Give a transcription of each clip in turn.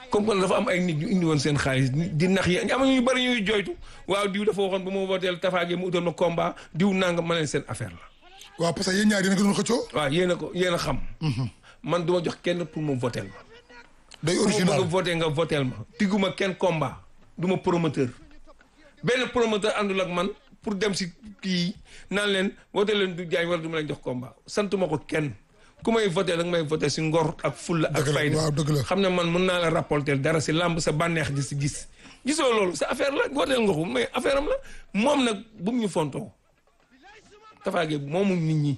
comme que dafa am ay nit ñu indi woon seen xaalis di nax yi am ñu bëri ñuy joytu waaw diw dafa waxoon ba ma wooteel tafaagee mu utal ma combat diw nanga ma leen seen affaire la waaw parce que yéen ñaar yéen a ko doon xëccoo. waaw yéen a ko yéen a xam man du ma jox kenn pour mu votel ma day ku ma bëgg a original voté nga votel ma tigguma kenn combat du ma promoteur benn promoteur àndul ak man pour dem si kii naan leen voté leen du jaañ wala du ma leen jox combat santuma ko kenn ku may voté da nga may voté si ngor ak fulla ak Dëgg la, fayda waaw, dëgg la. xam ne man mun naa la rapporter dara si làmb sa bànneex di si gis gisoo loolu sa affaire la voteel nga ko mais affaire am la moom nag bu mu ñu fontoo tafaage moomu nit ñi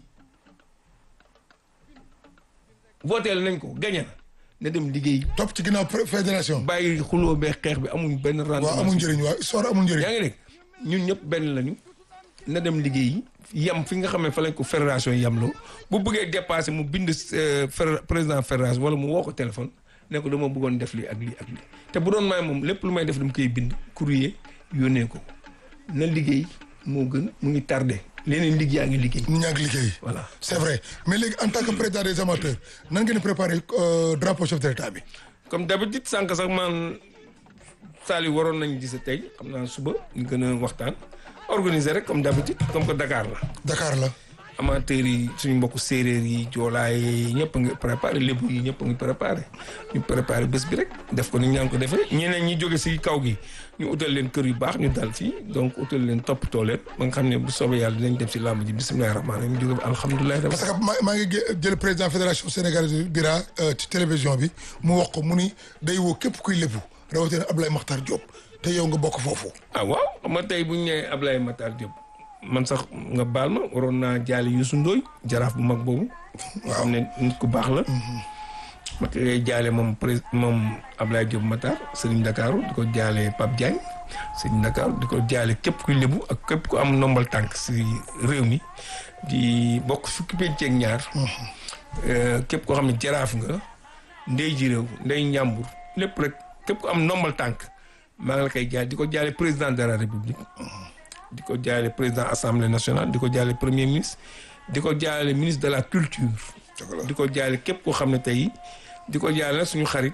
voteel nañ ko gañe na na dem liggéey topp ci ginnaaw pré- fédération. bàyyi xuloo bee xeex bi amuñ benn rendement waaw amul njëriñ waaw histoire amul njëriñ. yaa ngi dégg ñun ñëpp benn lañu na dem liggéey yam fi nga xam ne fa lañ ko fédération yamloo bu bëggee dépassé mu bind euh, fédé- président fédération wala mu woo ko téléphone ne ko dama bëggoon def lii ak lii ak lii te bu doon may moom lépp lu may def dama koy bind courrier yónnee ko na liggéey moo gën mu ngi tardé leneen liggéey yaa ngi liggéey ñu ñaa ngi liggéey. voilà c'est vrai mais léegi en tant que président des amateurs nan ngeen di préparer euh, drapeau chef de l'état bi. comme d'habitude sànq sax man Saliou waroon nañu gise tey xam naa suba ñu gën a waxtaan organiser rek comme d'habitude comme que Dakar la Dakar la. amateurs yi suñu mbokku séeréer yi joolaay yi ñëpp a ngi préparé lébu yi ñëpp a ngi préparé ñu préparé bés bi rek def ko ni ñu ko defee ñeneen ñi jóge si kaw gi ñu utal leen kër yu baax ñu dal fii donc utal leen toppatoo leen ba nga xam ne bu soobee yàlla dinañ dem si làmb ji bisimilahi rahmaani rahim ñu jóge bi alhamdulilahi parce que maa maa ngi gé- jël président fédération sénégalaise bira euh, ci télévision bi mu wax ko mu ni day woo képp kuy lébu rawatina Ablaye Makhtar Diop te yow nga bokk foofu. ah waaw xam nga tey bu ñu nee Ablaye Matar Diop man sax nga baal ma waroon naa jaale Youssou Ndoye jaraaf bu mag boobu. nga xam ne nit ku baax la. ma koy jaale moom prés moom Ablaye Diop Matar Serigne Ndakaaru di ko jaale Pape Diagne Serigne Ndakaaru di ko jaale képp kuy lébu ak képp ku am ndombal tànk si réew mi di bokk fukki penc ak ñaar. Euh, képp koo xam ne jaraaf nga ndey ji réew ndey njàmbur lépp rek képp ku am ndombal tànk maa ngi la koy jaale di ko jaale président de la république di ko jaale président assemblée nationale di ko jaale premier ministre di ko jaale ministre de la culture di ko jaale képp koo xam ne tey di ko jaale suñu xarit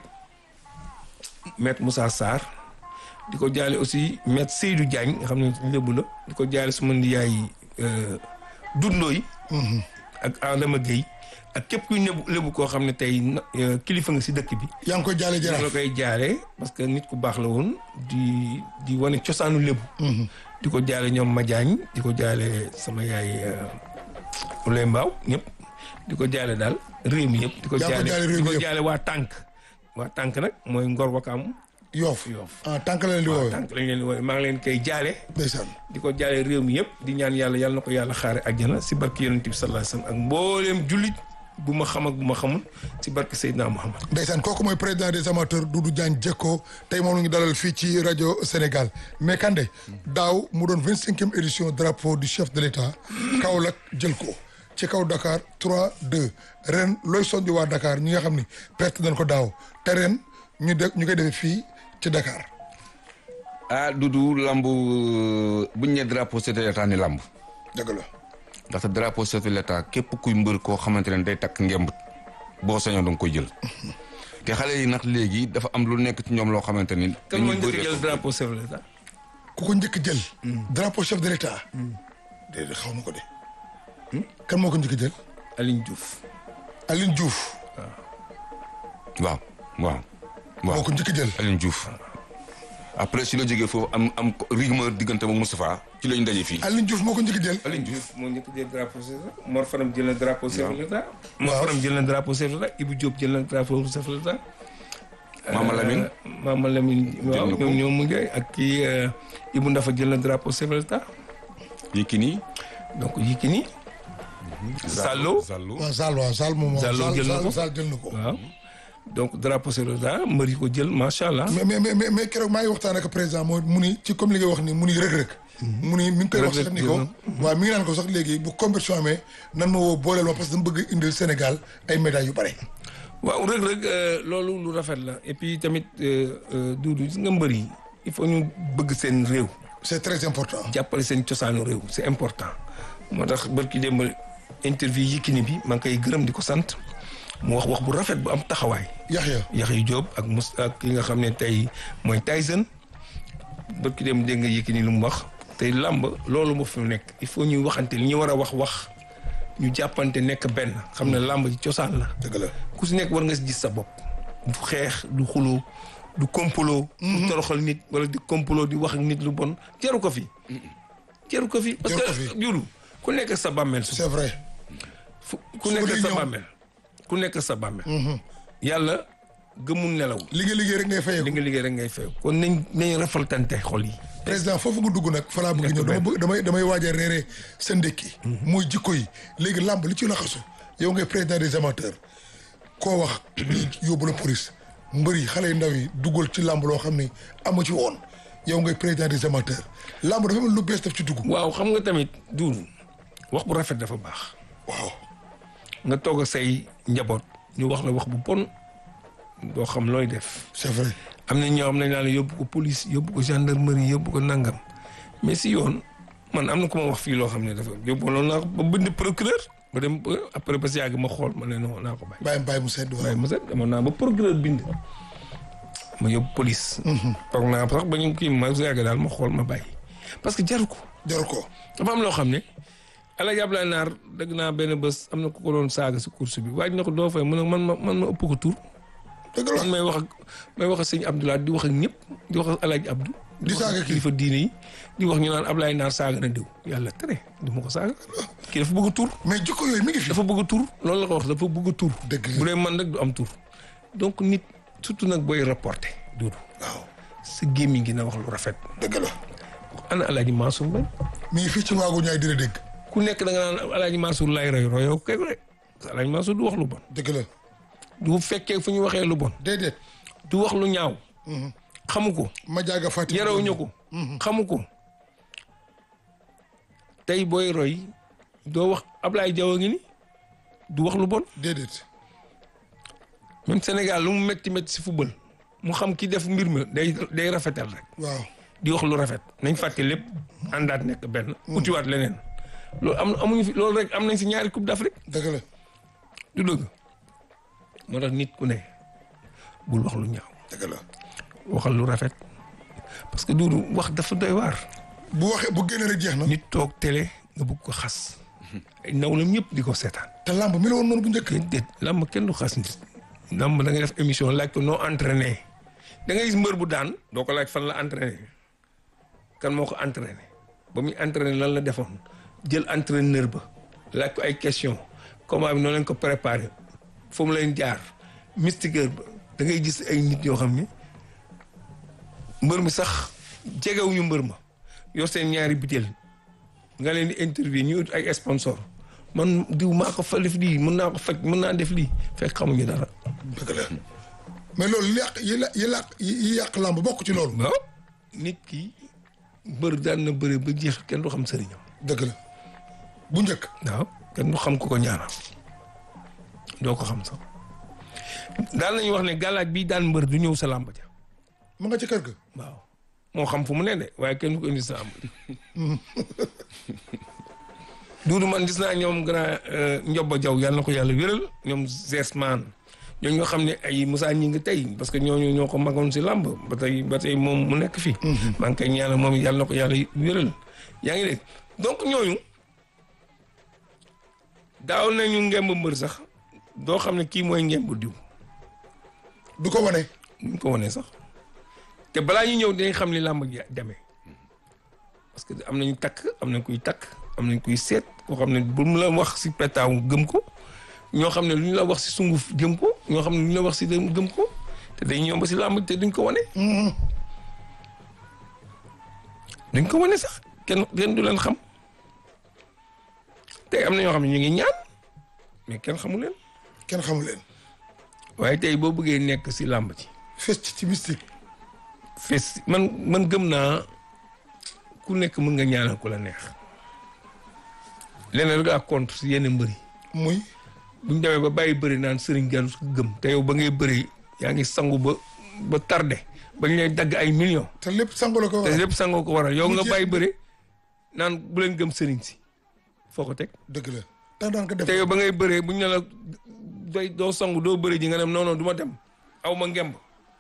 maître Moussa Sarr di ko jaale aussi maître Seydou Diagne nga xam ne lébu la di ko jaale suma ndiyaay dundoo yi ak Adama Gueye ak képp kuy lébu lébu koo xam ne tey na- euh, kilifa nga si dëkk bi yaa ngi koy jaale ñu la jaraaf. koy jaale parce que nit ku baax la woon di di wane cosaanu lébu di ko jaale ñoom Madiagne di ko jaale sama yaay Ulay Mbaaw ñëpp di ko jaale daal réew mi yëpp di ko Yaa ko jaale jaale réew di mi ko yëpp. jaale waa tànk waa tànk nag mooy Ngor Wakaam Yoof Yoof ah tànk la leen di woowee. tànk lañ leen di woowe maa ngi leen koy jaale ndeysaan. di ko jaale réew mi yëpp di ñaan yàlla yàlla na ko yàlla xaare àjjana si barke yonent bi sallallahu alayhi wasallam ak mbooleem jullit bu ma xam ak bu ma xamul si barke Seydina Muhammad ndeysaan kooku mooy président des amateurs Doudou Diagne Diecko tey moom la ñu dalal fii ci rajo Sénégal mais Kandé daaw mu doon vingt cinquième édition drapeau du chef de l'état Kaolack jël ko ci kaw Dakar 3 2 ren looy soññ waa Dakar ñi nga xam ni perte nañ ko daaw te ren ñu de ñu koy defee fii ci Dakar. ah Doudou lamb buñ ne drapeau chef de l'état ni lamb dëgg la ndaxte drapeau chef de l'état képp kuy mbër koo xamante ne day takk ngemb boo sañoon da nga koy jël te xale yi nag léegi dafa am lu nekk ci ñoom loo xamante ni. kan moo njëkk bëree- jël drapeau chef de l'État ku ko njëkk jël. drapeau chef de l'état. déedéet xaw ma ko de. kan moo ko njëkk jël. Aline Diouf Aline Diouf. waaw waaw. moo waaw ko njëkk jël. Aline Diouf après si la jógee foofu am am rumeur diggante mu Moustapha ci lañ daje fii. Aline Diouf moo ko njëkk jël. Aline Diouf moo njëkk jël drapeau chef de l'État Mor Faram jël na drapeau chef de l'État Mor Waaw. Faram jël na drapeau chef de l'État Ibou Diop jël na drapeau chef de l'État Mama Lamine. Mama Lamine waaw na ko. ñoom ñoom mu ngi ak kii euh, Ibou Ndafa jël na drapeau chef de l'État Yékini. donc Yékini Sallo Zallo. waaw Zal waaw Zal moom Zallo jël na ko. Zal jël na ko. waaw donc drapeau chef de l'État mbër yi ko jël macha allah mais mais mais mais keroog maa ngi waxtaan ak président mooy mu ni ci comme li nga wax ni mu ni rëg-rëg. mu ni mi ngi koy wax sax ni ko. waaw mi ngi naan ko sax léegi bu compétition amee nan ma woo booleel ma parce que dama bëgg indil Sénégal ay médailles yu bare. waaw Reug Reug euh, loolu lu rafet la et puis tamit euh, euh, Doudou gis nga mbër yi il faut ñu bëgg seen réew c'est très important. jàppale seen cosaanu réew c'est important moo tax barki démb interview Yékini bi maa ngi koy gërëm di ko sant mu wax wax bu rafet bu am taxawaay Yaxya Yaxya Diop ak mus ak ki nga xam ne tey mooy Tyson ba ki dem dégg nga Yékini lu mu wax tey làmb loolu moo fi nekk il faut ñuy waxante li ñu war a wax wax ñu jàppante nekk benn xam ne làmb ci cosaan la dëgg la ku si nekk war nga si gis sa bopp du xeex du xuloo du complot du toroxal nit wala di complot di wax ak nit lu bon jaru ko fi jaru ko fi parce Jaru ko que fi. juru ku nekk sa bàmmeel su c'est vrai fu ku Suba nekk day sa ñëw. bàmmeel ku nekk sa bàmmeel yàlla gëmul nelaw liggéey liggéey rek ngay li fayeeku nga liggéey rek ngay fay kon nañ nañ rafaltante xol yi président foofu nga dugg nag fa laa bëgg ñëw dama bëgg damay damay waaj a reere sa ndékki mooy jikko yi léegi làmb li ci laxasu yow ngay président des amateurs koo wax lii yóbbu la police mbër yi xale yu ndaw yi duggal ci làmb loo xam ne amu ci woon yow ngay président des amateurs làmb dafa mel lu bees daf ci dugg waaw xam nga tamit duuru wax bu rafet dafa baax waaw nga toog ak say njaboot ñu wax la wax bu bon doo xam looy def c'est vrai am na ñoo xam ne daal yóbbu ko police yóbbu ko gendarmerie yóbbu ko nangam mais si yoon man am na ku ma wax fii loo xam ne dafa yóbbu loolu naa ko ba bind procureur ba dem ba après ba si yàgg ma xool ma ne non naa ko bàyyi. bàyyi bàyyi mu sedd waaw waaye ma set demoon naa ba procureur bind ma yóbbu police. toog naa sax ba ñu kii ma si yàgg daal ma xool ma bàyyi parce que jaru ko. jaru ko dafa am loo xam ne Alaaji Ablaye Naar dëgg naa benn bés am na ku ko doon saaga si course bi waaye na ko doo fay mu ne man ma man ma ëpp ko tur. dëgg la man may wax ak may wax ak sëñ Abdoulaye di wax ak ñëpp di wax ak Alaaji Abdou. Di wax saaga ak kii. kilifa diine yi di wax ñu naan Ablaye Naar saaga na diw yàlla tere du ma ko saaga. kii dafa bëgg tur mais jikko yooyu mi ngi fi dafa bëgg tur loolu la ko wax dafa bëgg tur. Dëgg la. bu dee man nag du am tur. donc nit surtout nag booy reporté duudu waaw sa gémmiñ gi na wax lu rafet. dëgg la ana Alaaji Mansour Mbaye mi ngi fii ci waagu ñaay dina dégg ku nekk da nga naan Alaaji Mansour lay roy royoo kay rek Alaaji Mansour du wax lu bon. dëgg la du fekkee fu ñu waxee lu bon. déedéet du wax lu ñaaw. xamu ko. ma jaaga fàttali yarawuñu ko. xamu ko. tey booy roy doo wax Ablaye Diaw a ngi ni du wax lu bon. déedéet même Sénégal lu mu métti métti si football mu xam ki def mbir ma day day rafetal rek. waaw di wax lu rafet nañ fàtte lépp àndaat nekk benn. utiwaat leneen. loolu am amuñu fi loolu rek am nañ si ñaari coupe d'Afrique. dëgg la du dëgg moo tax nit ku ne bul wax lu ñaaw dëgg la waxal lu rafet parce que duudu wax dafa doy waar bu waxee bu génne rek jeex na nit toog télé nga bëgg ko xas ay nawlam ñëpp di ko seetaan te làmb mi la woon noonu bu njëkk déedéet làmb kenn du xas nit làmb da ngay def émission laaj ko noo entraîné da ngay gis mbër bu daan doo ko laaj fan la entraîné kan moo ko entraîné ba muy entraîné lan la defoon jël entraîneur ba laaj ko ay question comment bi noonu leen ko préparé fu mu leen jaar mystiqueur ba da ngay gis ay nit yoo xam ne mbër mi sax jegewuñu mbër ma yor seen ñaari butéel nga leen di interview ñu ut ay sponsor man diw maa ko fa def lii mën naa ko faj mën naa def lii fekk xamuñu dara dëgg la mais loolu li yàq yi la yi làq yi yàq làmb bokk ci loolu waaw nit ki mbër daan na bëre ba jeex kenn du xam sëriñam dëgg la bu njëkk waaw kenn du xam ku ko ñaanal doo ko xam sax daal nañu wax ne gàllaaj bi daan mbër du ñëw sa làmb ja mu nga ci kër ga waaw moo xam fu mu ne de waaye kenn du ko indi sa làmb ja duudu man gis naa ñoom grand Njoba Jaw yàlla na ko yàlla wéral ñoom Zesman ñoo ñoo xam ne ay Moussa ñi ngi tey parce que ñooñu ñoo ko magoon si làmb ba tey ba tey moom mu nekk fi maa ngi koy ñaanal moom yàlla na ko yàlla wéral yaa ngi dégg donc ñooñu daaw nañu ngemb mbër sax doo xam ne kii mooy ngemb diw du ko wane duñ ko wane sax te balaa ñu ñëw dañ xam ni làmb ji demee parce que am nañu takk am nañ kuy takk am nañ kuy seet koo xam ne bu mu la wax si petaaw gëm ko ñoo xam ne lu ñu la wax si sunguf gëm ko ñoo xam ne lu ñu la wax si dem gëm ko te dañ ñëw ba si làmb te duñ ko wane duñ ko wane sax kenn kenn du leen xam tey am na ñoo xam ne ñu ngi ñaan mais kenn xamu leen kenn xamu leen waaye tey boo bëggee nekk si làmb ci fes ci ci mystique fes man man gëm naa ku nekk mën nga ñaanal ku la neex leneen rek ak contre si yenn mbëri muy buñ demee ba bàyyi bëri naan sëriñ gan su gëm te yow ba ngay bëri yaa ngi sangu ba ba tardé bañ lay dagg ay millions te lépp sangu la ko te waral lépp sangoo ko waral yow Mu nga jeex. bàyyi bëri naan bu leen gëm sëriñ si foo ko teg dëgg la tax daan ko def te yow ba ngay bëree buñ ne la doy doo sangu doo bëri ji nga dem non non du ma dem aw ma ngemb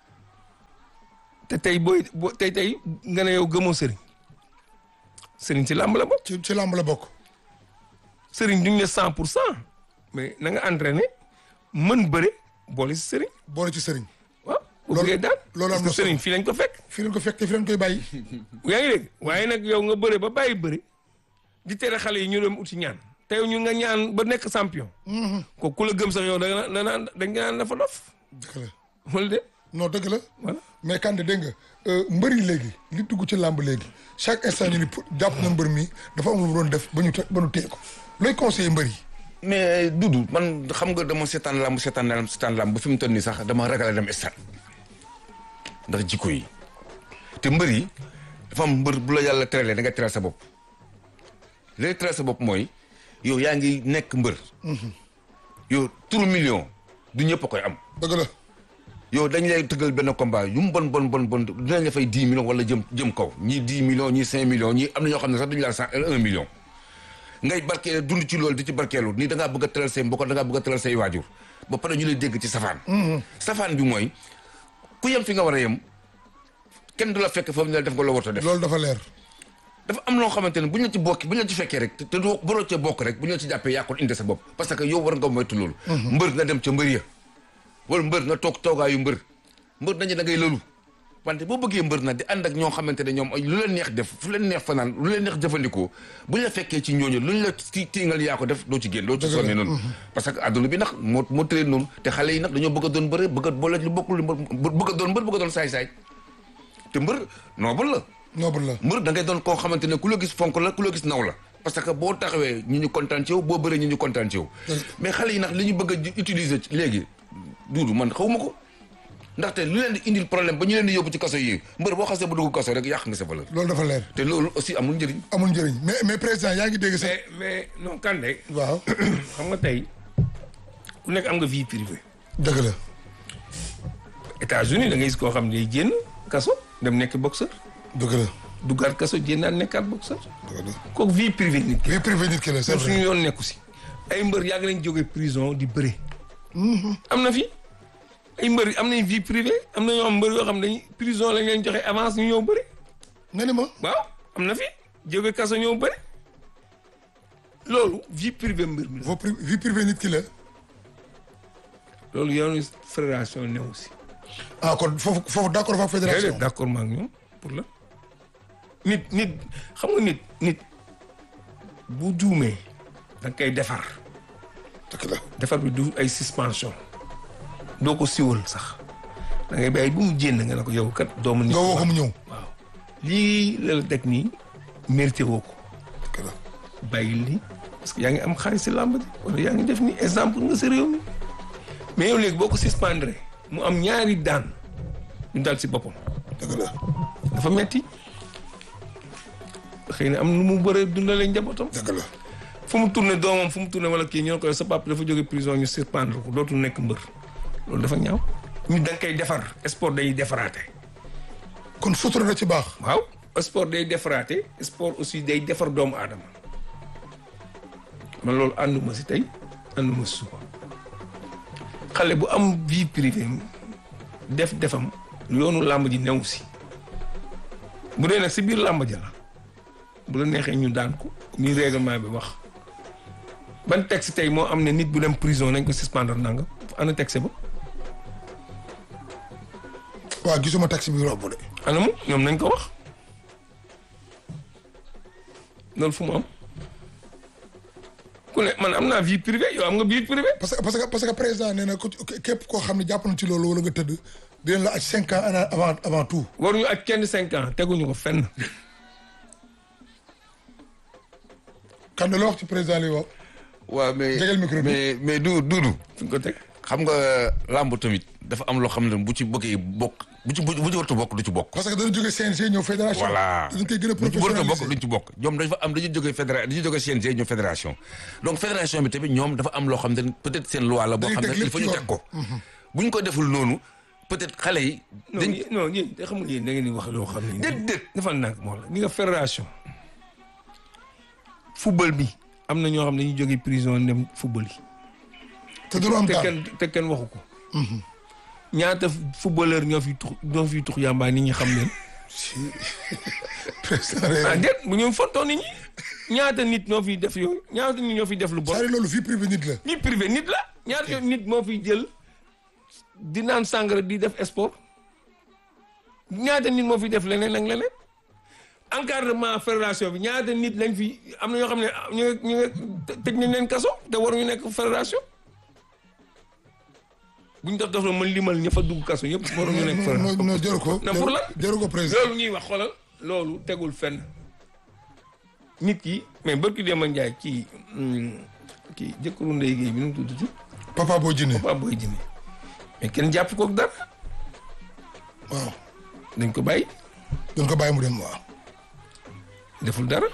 te tey booy boo tey tey nga ne yow gëmoo sëriñ sëriñ ci làmb la bokk ci ci làmb la bokk sëriñ duñ ne cent pour cent mais na nga entraîné mën bëre boole si sëriñ boole ci sëriñ waaw bu Loolu- bëggee daal loolu am parce na que solo. sëriñ fii lañ ko fekk fii leen ko fekk te fii leen koy bàyyi yaa ngi dégg waaye nag yow nga bëre ba bàyyi bëre di tere xale yi ñu dem uti ñaan te yow ñu nga ñaan ba nekk champion ko ku la gëm sax yow da nga da naan dañ nga naan dafa dof dëgg la wala de non dëgg la voilà mais Kande dégg nga mbër yi léegi li dugg ci làmb léegi chaque instant ñu ni pour jàpp na mbër mi dafa am lu mu doon def ba ñu te ba ñu téye ko looy conseiller mbër yi mais Dudu man xam nga dama seetaan lamb seetaan lamb seetaan lamb ba fi mu toll nii sax dama ragal a dem stade ndax jikko yi te mbër yi dafa am mbër bu la yàlla teralee da nga teral sa bopp li lay teral sa bopp mooy yow yaa ngi nekk mbër yow turu million du ñëpp a koy am dëgg la yow dañ lay tëggal benn combat yu mu bon bon bon bon dinañ la fay dix millions wala jëm jëm kaw ñii dix millions ñii cinq millions ñii am na ñoo xam ne sax duñu laal cent un million ngay barkeelu dund ci loolu di ci barkeelu nii da ngaa bëgg a tëral say mbokk da ngaa bëgg a tëral say waajur ba pare ñu lay dégg ci safaan safaan bi mooy ku yem fi nga war a yem kenn du la fekk foofu ne la def nga loo war a def loolu dafa leer dafa am loo xamante ne bu ñu la ci bokki bu ñu la ci fekkee rek te te doo boroo cee bokk rek bu ñu la ci jàppee yàqul indi sa bopp parce que yow war nga moytu loolu mbër nga dem ca mbër ya wala mbër nga toog toogaayu mbër mbër dañu da ngay lëlu wante boo bëggee mbër na di ànd ak ñoo xamante ne ñoom ay lu leen neex def fu leen neex fanaan lu leen neex jëfandikoo bu ñu la fekkee ci ñooñu lu ñu la ti tiingal yaa ko def doo ci génn doo ci sonne noonu parce que adduna bi nag moo moo tëree noonu te xale yi nag dañoo bëgg a doon bëre bëgg a boole lu bokkul mbër bëgg a doon mbër bëgg a doon saay-saay te mbër noobul la noble la mbër da ngay doon koo xamante ne ku la gis fonk la ku la gis naw la parce que boo taxawee ñi ñu kontaan ci yow boo bëree ñi ñu kontaan ci yow mais xale yi nag li ñu bëgg a utiliser ci léegi duudu man xawma ko ndaxte lu leen di indil problème ba ñu leen di yóbbu ci kaso yi mbër boo xasee ba dugg kaso rek yàq nga sa valeur loolu dafa leer te loolu aussi amul njëriñ amul njëriñ mais mais président yaa ngi dégg sax mais mais non Kande waaw xam nga tey ku nekk am nga vie privée dëgg la États-Unis da ngay gis koo xam ne day génn kaso dem nekk boxeur dëgg la duggaat kaso génnaat nekkaat boxeur dëgg la kooku vie privée nit ki vie privée nit ki la c'est ñun vrai suñu yoon nekku si ay mbër yàgg nañ jóge prison di bëre am na fi ay mbër am nañ vie privée am na ñoo xam mbër yoo xam dañ prison lañ leen joxe avance ñu ñëw bëre nga ni ma waaw am na fi jóge kaso ñëw bëre loolu vie privée mbër mi la vo pri- vie privée nit ki la loolu yoonu fédération néew si ah kon foofu foofu d'accord fa fédération déedéet d'accord ma ak ñoom pour la nit nit xam nga nit nit bu juumee da nga koy defar dëgg la defar bi du ay suspension doo ko siwal sax da ngay bàyyi bu mu jénn nga ne ko yow kat doomu nit nga woo ko mu ñëw waaw lii la la teg nii mérité woo ko dëgg la bàyyi lii parce que yaa ngi am xaalis si làmb ji wala yaa ngi def ni exemple nga si réew mi mais yow léegi boo ko suspendre mu am ñaari daan ñu dal si boppam dëgg la dafa metti xëy na am nu mu bëree dundalee njabootam dëgg la fu mu tourné doomam fu mu tourné wala kii ñoo ko sa papa dafa jóge prison ñu suspendre ko dootul nekk mbër loolu dafa ñaaw ñu da nga koy defar sport day defaraate kon sutura na ci baax waaw sport day defaraate sport aussi day defar doomu aadama man loolu ànduma si tey ànduma si suba xale bu am vie privée def defam yoonu làmb ji new si bu dee nag si biir làmb ja la bu la neexee ñu daan ko ni règlement bi wax ban texte tey moo am ne nit bu dem prison nañ ko suspendre nanga ana texte ba waaw gisuma taxi bi romb de ana mu ñoom nañ ko wax loolu fu mu am ku ne man am naa vie privée yow am nga vie privée parce que parce que parce que président nee na ku ci- képp koo xam ne jàpp na ci loolu wala nga tëdd dinañ la aj cinq ans ana- avant avant tout waruñu ak kenn cinq ans teguñu ko fenn kan la wax ci président li wax waaw mais Jegal micro bi. mais mais du duudu fu ñu ko teg xam nga làmb tamit dafa am loo xam ne bu ci bëggee bokk bu ci bu ci wartu bokk du ci bokk parce que dana jóge CNG ñëw fédération voilà dañ koy gën a duñ ci warut a bokk professionnaliser duñ ci bokk ñoom dafa am dañuy jógee fédéra dañuy jógee CNG ñoom fédération donc fédération bi tamit ñoom dafa am loo xam ne peut-être seen loi la boo Dañuy xam ne teg il lépp faut ci ñu yoon. teg ko buñ ko deful noonu peut-être xale yi non dañ yéen- non yéen xam nga yéen da ngeen di wax loo xam ne déedéet defal naa ko moo la ni nga fédération football bi am na ñoo xam ne dañuy jóge prison dem football yi te du am te daal kenn te kenn waxu ko ñaata footballeur ñoo fi tux ñoo fi tux yàmbaa nit ñi xam leen président ah rek déet bu ñu fontoo nit ñi ñaata nit ñoo fi def yooyu ñaata nit ñoo fi def lu bon c'est loolu vie privée nit la vie privé nit la ñaata nit moo fi jël di naan sangara di def sport ñaata nit moo fi def leneen ak leneen encadrement fédération bi ñaata nit lañ fi am na ñoo xam ne ñu ngi ñu ngi tëj nañ leen kaso te waruñu nekk fédération buñ def def la mën limal ña fa dugg kaso yëpp waruñu nekk non fédération non jaru ko na pour lan jaru ko président loolu ñuy wax xoolal loolu tegul fenn nit ki mais barki Demba Ndiaye kii hum, kii jëkkëru Ndeye Guèye bi nu mu tudd ci papa boo jinne Papa Boy Djiné mais kenn jàpp kook dara waaw dañ ko bàyyi dañ ko bàyyi mu dem waaw deful dara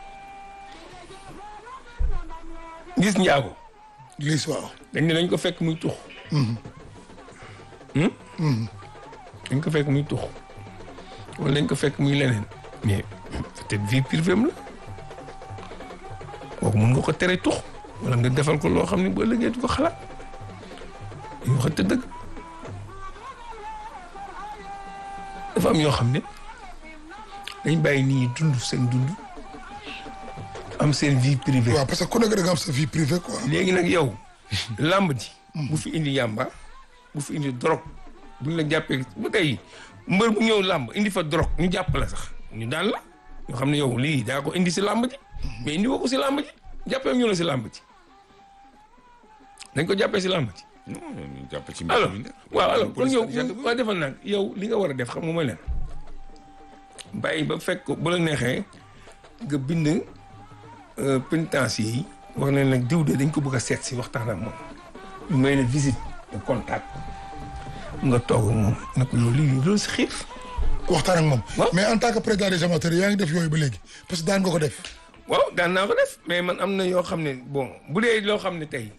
gis njaago liis waaw dañ ne dañ ko fekk muy tux Hmm? dañ ko fekk muy tux wala dañ ko fekk muy leneen mais peut-être vie privée am la kooku mun nga ko tere tux wala nga defal ko loo xam ne bu ëllëgee du ko xalaat ñu waxante dëgg dafa am yoo xam ne dañ bàyyi nit ñi dund seen dund am seen vie privée waaw parce que ku nekk da nga am sa vie privée quoi léegi nag yow làmb ji bu fi indi yàmba bu fi indi drogue buñ la jàppee bu tey mbër bu ñëw làmb indi fa drogue ñu jàpp la sax ñu daan la ñoo xam ne yow lii daa ko indi si làmb ji mais indi woo ko si làmb ji jàppee ñu la si làmb ji dañ ko jàppee si làmb ji non ñu jàpp ci alors mbir mi waaw alors kon yow Police ak waa defal nag yow li nga war a def xam nga mooy leen bàyyi ba fekk ko bu la neexee nga bind euh, pénitencier yi wax leen nag diw de dañ ko bëgg a seet si waxtaan ak moom ñu may ne visite de contact nga toog ak moom ne ko yow lii loolu si xiir waxtaan ak moom waaw. mais en tant que président des amateurs yaa ngi def yooyu ba léegi parce que daan nga ko def waaw daan naa ko def mais man am na yoo xam ne bon bu dee loo xam ne tey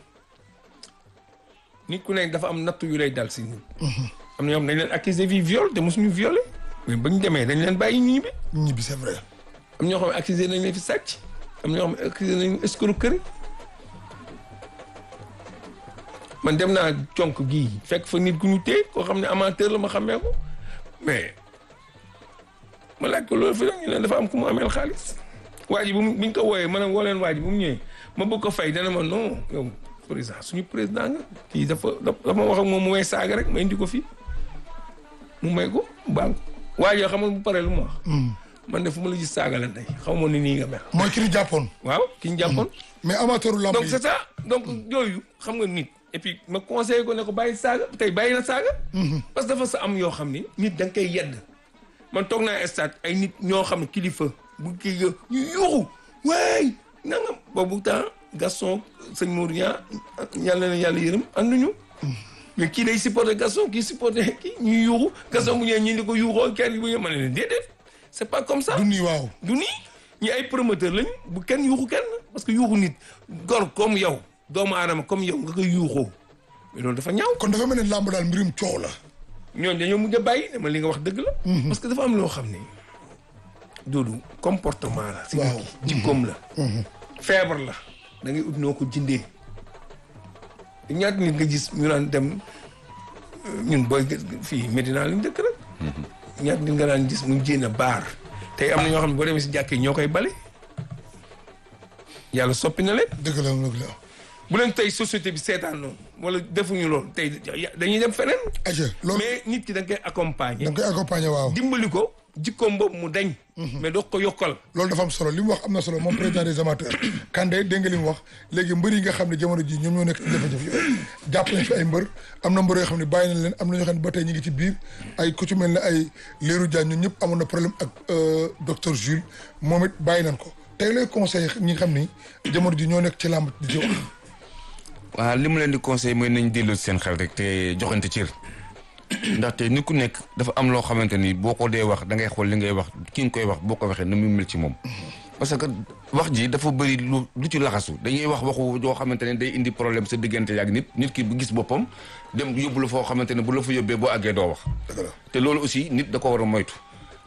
nit ku nekk dafa am nattu yu lay dal si nit am na yoo xam ne dañ leen accusé vi viol te mosuñu violé mais bañ demee dañ leen bàyyi ñu ñibbi ñibbi c'est vrai am ñoo xam ne accusé nañ leen fi sàcc am ñoo xam ne accusé nañ escroquerie man dem naa conk gii fekk fa nit ku ñu téye koo xam ne amateur la ma xamee ko mais ma laaj ko loolu fi ñu leen dafa am ku mu ameel xaalis waa ji bu mu bi ñu ko wooyee ma ne woo leen waa ji bu mu ñëwee ma bëgg ko fay dana ma non yow président suñu président nga kii dafa dafa ma wax ak moom mu may saaga rek ma indi ko fii mu may ko baal ko waa ji xam nga bu paree lu ma wax man de fu ma la gis saaga la tey xaw ma ni nii nga mel mooy ki ñu jàppoon waaw ki ñu jàppoon mais amateuru lamb donc yi c'est ça donc yooyu xam nga nit et puis ma conseillé ko ne ko bàyyi saaga tey bàyyi na saaga parce que dafa sa am yoo xam ni nit da nga koy yedd man toog naa stade ay nit ñoo xam ne kilifa bu kii nga ñu yuuxu waay nangam boobu temps Gaston sëñ Mour ñaa yàlla na yàlla yërëm ànduñu mais kii day supporté Gaston kii supporté kii ñuy yuuxu Gaston bu ñëwee ñi di ko yuuxoo kenn bu ñëwee ma ne leen déedéet c'est pas comme ça du nii waaw du nii ñi ay promoteur lañu bu kenn yuuxu kenn parce que yuuxu nit gor comme yow doomu aadama comme yow nga koy yuuxoo mais loolu dafa ñaaw kon dafa mel ne lamb daal mbirum coow la ñooñu dañoo mujj a bàyyi dama li nga wax dëgg la parce que dafa am loo xam ne doodu comportement la si Waaw. nit ki jikkoom la feebar la da ngay ut noo ko jëndee ñaata nit nga gis ñu naan dem euh, ñun booy fii Medina lañ dëkk rek ñaata nit nga naan gis mu jéem a baar tey am na ñoo xam ne boo demee si jàkkee ñoo koy bale yàlla soppi na leen dëgg la dëgg la bu leen tey société bi seetaan noonu wala defuñu loolu tey dañuy dem feneen aja loolu mais nit ki da nga koy accompagner da nga koy accompagner waaw dimbali ko jikkoom boobu mu dañ mais doo ko yokkal loolu dafa am solo li mu wax am na solo moom président des amateurs Kandé dégg nga li mu wax léegi mbër yi nga xam ne jamono ji ñoom ñoo nekk ci jafe-jafe yooyu jàpp nañ fi ay mbër am na mbër yoo xam ne bàyyi nañ leen am na ñoo xam ne ba tey ñu ngi ci biir ay ku ci mel ne ay Lirou Diane ñun ñëpp amoon na problème ak docteur Jules moom it bàyyi nañ ko tey lay conseil ñi nga xam ni jamono ji ñoo nekk ci làmb di ci wax waaw li mu leen di conseil mooy nañ delloo seen xel rek te joxante cër ndaxte nit ku nekk dafa am loo xamante ni boo ko dee wax da ngay xool li ngay wax ki nga koy wax boo ko waxee na muy mel ci moom. parce que wax ji dafa bëri lu lu ci laxasu dañuy wax waxu joo xamante ne day indi problème sa diggante yaak nit nit ki bu gis boppam dem yóbbu la foo xamante ne bu la fa yóbbee boo àggee doo wax. te loolu aussi nit da ko war a moytu.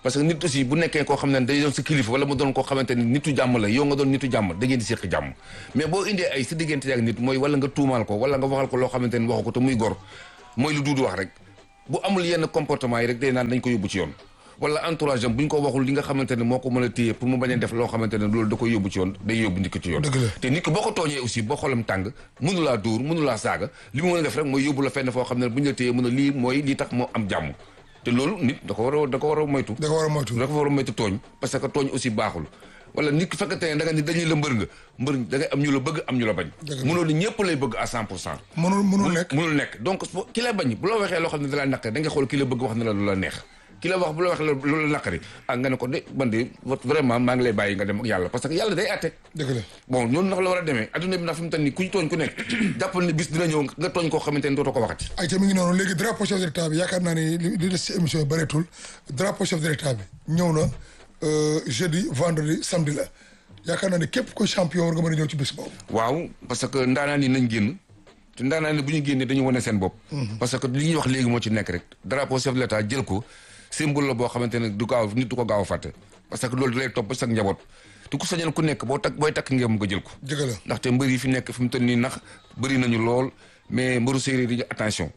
parce que nit aussi bu nekkee koo xam ne day doon sa kilifa wala mu doon koo xamante ni nitu jàmm la yow nga doon nitu jàmm da ngeen di séq jàmm mais boo indee ay sa diggante ak nit mooy wala nga tuumaal ko wala nga waxal ko loo xamante ni waxu ko te muy gor mooy lu duudu wax rek bu amul yenn comportement yi rek day naan dañ ko yóbbu ci yoon wala entourage am bu ñu ko waxul li nga xamante ne moo ko mën a téye pour mu bañ a def loo xamante ne loolu da koy yóbbu ci yoon day yóbbu nit ko ci yoon Dëgg la. te nit ko boo ko tooñee aussi boo xolam tàng mënu laa dóor mënu laa saaga li mu mën a def rek mooy yóbbu la fenn foo xam ne bu ñu la téyee mën a lii mooy lii tax moo am jàmm te loolu nit da ko war a da ko war a moytu da ko war a moytu da ko war a moytu tooñ parce que tooñ aussi baaxul wala nit ki fekkate ne da nga ni dañuy la mbër nga mbër da ngay am ñu la bëgg am ñu la bañ Dëgg la. mënoo ni ñëpp lay bëgg à cent pour cent mënul mënul nekk mënul nekk donc fo- ki la bañ bu la waxee loo xam ne da la naqari da nga xool ki la bëgg wax ne la lu la neex ki la wax bu la wax lu la naqari ak nga ne ko de man de vraiment maa ngi lay bàyyi nga dem ak yàlla parce que yàlla day àtte dëgg la bon noonu nag la war a demee adduna bi nag fi mu toll nii ku ñu tooñ ku nekk jàppal ne bis dina ñëw nga tooñ koo xamante ne dootoo ko waxati ay ca mi ngi noonu léegi drapeau chef de l'état bi yaakaar naa ni li li des ci émission yi bëreetul drapeau chef de l'état bi ñëw na euh, jeudi vendredi samedi la yaakaar naa ni képp ko champion war nga mën a ñëw ci bés boobu waaw parce que ndaanaan yi nañ génn te ndaanaan yi bu ñu génnee dañu wane seen bopp parce que li ñuy wax léegi moo ci nekk rek drapeau chef de l'état jël ko symbole la boo xamante ne du gaaw nit du ko gaaw a fàtte parce que loolu da lay topp ba sa njaboot te ku sañoon ku nekk boo takk booy takk ngeen nga jël ko dëgg la ndaxte mbër yi fi nekk fi mu toll nii nax bëri nañu lool mais mbëru séeréer yi attention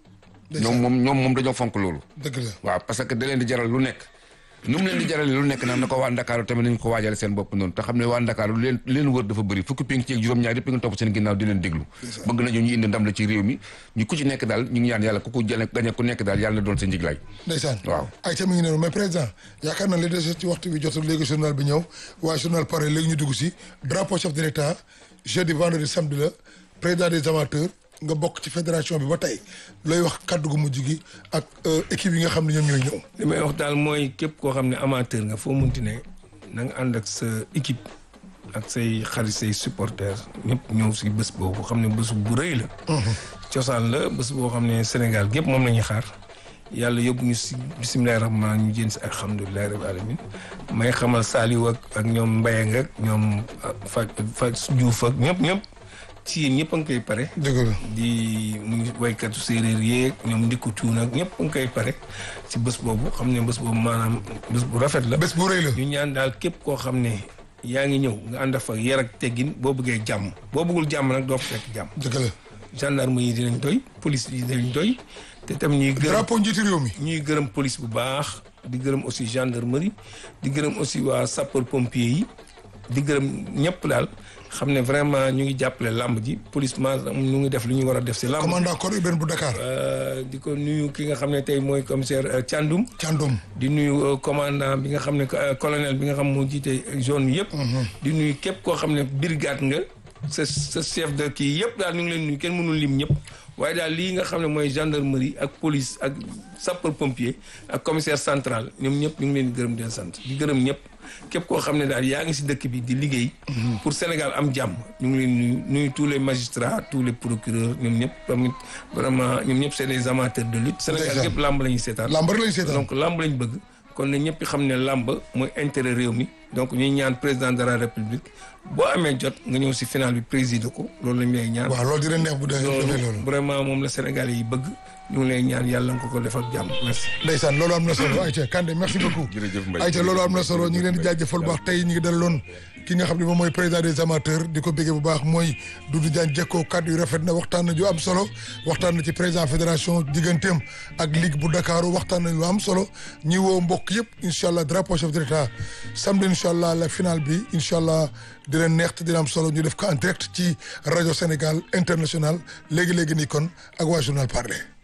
ñoom moom ñoom moom dañoo fonk loolu dëgg la waaw parce que da leen di jaral lu nekk nu mu leen di jarale lu nekk nag na ko waa Ndakaaru tamit nañu ko waajale seen bopp noonu te xam ne waa Ndakaaru lu leen lu leen wër dafa bëri fukki pénc ci ak juróom-ñaar yëpp nga topp seen ginnaaw di leen déglu bëgg nañu ñu indi ndam la ci réew mi ñu ku ci nekk daal ñu ngi ñaan yàlla ku ko jële gañe ku nekk daal yàlla na doon sa njiglaay ndeysaan waaw ay ca mi ngi noonu mais président yaakaar naa li des ci waxtu bi jotul léegi journal bi ñëw waaye journal pare léegi ñu dugg si drapeau chef de l'état jeudi vendredi samedi la président des amateurs nga bokk ci fédération bi ba tey looy wax kaddu gu mujj gi ak euh, équipe yi nga xam ne ñoom ñooy ñëw li may wax daal mooy képp koo xam ne amateur nga foo munti ne na nga ànd ak sa équipe ak say xarit say supporters ñëpp ñëw si bés boobu xam ne bés bu rëy la. cosaan la bés boo xam ne Sénégal gépp moom la ñuy xaar yàlla yóbbu ñu si bisimilah rahmaan ñu jën si alhamdulilah rabbil alamin may xamal Saliou ak ak ñoom Mbayang ak ñoom Fa Fa Diouf ak ñëpp ñëpp ci yéen ñëpp a ngi koy pare. dëgg la di muy waykatu séeréer yeeg ñoom ndikku cuun ak ñëpp nga koy pare ci bés boobu xam ne bés boobu maanaam bés bu rafet la. bés bu rëy la ñu ñaan daal képp koo xam ne yaa ngi ñëw nga ànd fa yar ak teggin boo bëggee jàmm boo bëggul jàmm nag doo fa fekk jàmm. dëgg la gendarme yi dinañ doy police yi dinañ doy te tam ñuy gërëm drapeau njiitu réew mi ñuy gërëm police bu baax di gërëm aussi gendarmerie di gërëm aussi waa sapeur pompier yi di gërëm ñëpp daal xam ne vraiment ñu ngi jàppale làmb ji police ma ñu ngi def lu ñu war a def si làmb commandant corps urbain bu Dakar Euh, di ko nuyu ki nga xam ne tey mooy commissaire euh, Thiandoum Thiandoum di nuyu euh, commandant bi nga xam ne euh, colonel bi nga xam moo jiite zone bi yëpp di nuyu képp koo xam ne brigade nga sa sa chef de kii yëpp daal ñu ngi leen nuyu kenn mënul lim ñëpp waaye daal lii nga xam ne mooy gendarmerie ak police ak sapeur pompier ak commissaire central ñoom ñëpp ñu ngi leen di gërëm di leen sant di gërëm ñëpp képp koo xam ne daal yaa ngi si dëkk bi di liggéey pour Sénégal am jàmm ñu ngi leen nuyu nuyu tous les magistrats tous les procureurs ñoom ñëpp tamit vraiment ñoom ñëpp c'est des amateurs de lutte Sénégal Ndeysaan. yëpp làmb la ñuy seetaan lamb rek lañu seetaan donc lamb lañ bëgg kon ne ñëpp xam ne lamb mooy intérêt réew mi donc ñuy ñaan président de la république boo amee jot nga ñëw si final bi présider ko loolu lañ lay ñaan. waaw loolu dina neex bu dee defee loolu loolu vraiment moom la Sénégalais yi bëgg ñu ngi lay ñaan yàlla nga ko ko def ak jàmm merci. ndeysaan loolu am na solo Aïcha Kandé merci beaucoup Jërëjëf Mbaye. Aïcha loolu am na solo ñu ngi leen di jaajëfal bu baax tey ñu ngi dalaloon ki nga xam ne moom mooy président des amateurs di ko béggee bu baax mooy Doudou Diagne Diecko kàddu yu rafet na waxtaan na ju am solo waxtaan na ci président fédération digganteem ak ligue bu Dakar waxtaan nañ lu am solo ñi woo mbokk yëpp incha allah drapeau chef de l'état samedi incha allah la finale bi incha allah dina neex te dina am solo ñu def ko en direct ci rajo Sénégal international léegi léegi nii kon ak waa journal parler